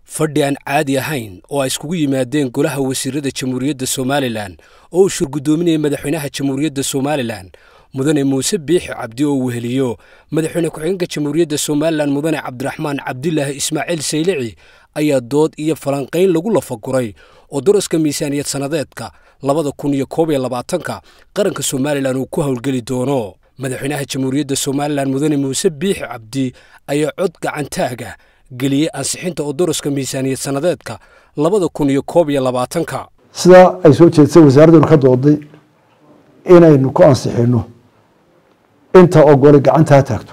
fadhi aan caadi ahayn oo ay iskugu yimaadeen golaha wasiirada jamhuuriyadda somalilan oo uu shurgudoominayay madaxweynaha jamhuuriyadda somalilan mudane muuse biixi cabdi oo weheliyo madaxweyne ku-xigeenka jamhuuriyadda somalilan mudane cabdiraxmaan cabdilaahi ismaaciil saylici ayaa dood iyo falanqayn lagu lafaguray oo daraska miisaaniyad sannadeedka labada kun iyo koob iyo labaatanka qaranka somalilan uu ku howlgeli doono madaxweynaha jamhuuriyadda somalilan mudane muuse biixi cabdi ayaa cod gacantaaga geliyey ansixinta oo daraska miisaaniyad sannadeedka labada kun iyo koob iyo labaatanka sidaa ay soo jeedsay wasaaradduna ka dooday inaynu ku ansixino inta ogolay gacanta ha taagto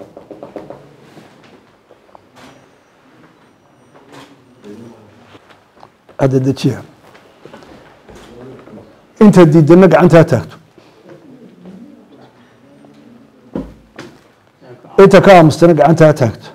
hadda dejiya inta diidana gacanta ha taagto inta ka aamustana gacanta ha taagto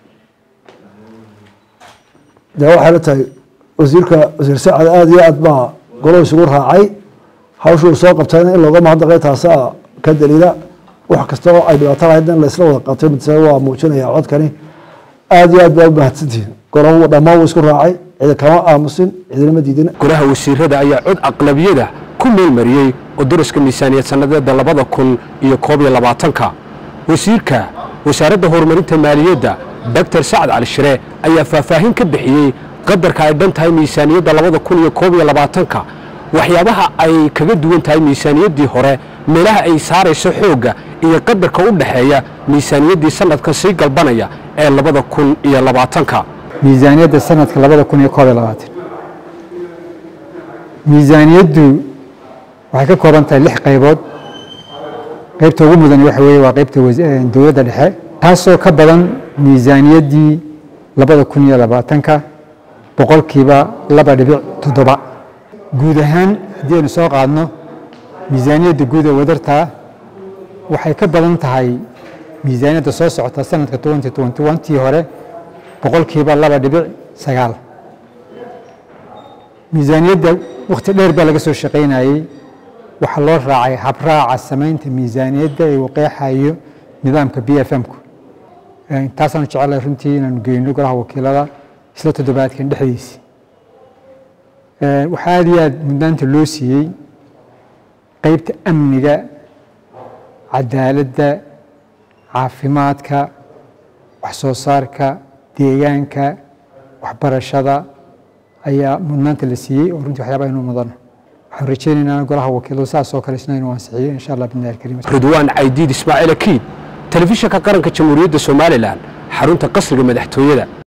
de waxay la tahay wasiirka wasiir sacad aada iyo aad baa golo isugu raacay hawshuu soo qabtayna in looga mahadnaqay taasaa ka daliila wax kasta oo ay dhibaato lahayd in laisla wada qabtay mid waa muujinaya codkani aada iyo aad baa u mahadsantihin golahu dhammaan wuu isku raacay cidi kama aamusin cidina ma diidin golaha wasiirada ayaa cod aqlabiyada ku meelmariyey oo daraska miisaaniyad sannadeeda labada kun iyo koob iyo labaatanka wasiirka wasaaradda horumarinta maaliyadda doctor sacad cali shire ayaa faahfaahin ka bixiyey qadarka ay dhan tahay miisaaniyadda labada kun iyo koob iyo labaatanka waxyaabaha ay kaga duwan tahay miisaaniyaddii hore meelaha ay saarayso xoogga iyo qadarka u dhexeeya miisaaniyaddii sanadkan sii galbanaya ee labada kun iyo labaatanka miisaaniyadda sanadka labada kun iyo koob iyo labaatan miisaaniyaddu waxay ka kooban tahay lix qaybood qaybta ugu mudan waxa weeye waa qaybta dowladda dhexe taasoo ka badan miisaaniyaddii labada kun iyo labaatanka boqolkiiba laba dhibic toddoba guud ahaan haddii aynu soo qaadno miisaaniyadda guud ee wadartaa waxay ka badan tahay miisaaniyadda soo socota sanadka tii hore boqolkiiba laba dhibic sagaal miisaaniyadda wakhti dheer baa laga soo shaqaynayey waxaa loo raacay habraaca samaynta miisaaniyadda ee uu qeexayo nidaamka b f m-ku taasaanu jecelahay runtii inaanu geyno golaha wakiilada isla toddobaadkan dhexdiisi waxaa aada iyo aad mudnaanta loo siiyey qeybta amniga cadaaladda caafimaadka wax soo saarka deegaanka waxbarashada ayaa mudnaanta la siiyey oo runtii waxyaaba aynu mudano waxaan rajeynaynaa golaha wakiiladu saas oo kale isna inuu ansixiyo insha allah bidni alkarim ridwaan caydiid ismaaciil akiid telefishinka qaranka jamhuuriyadda somalilan xarunta qasriga madaxtooyada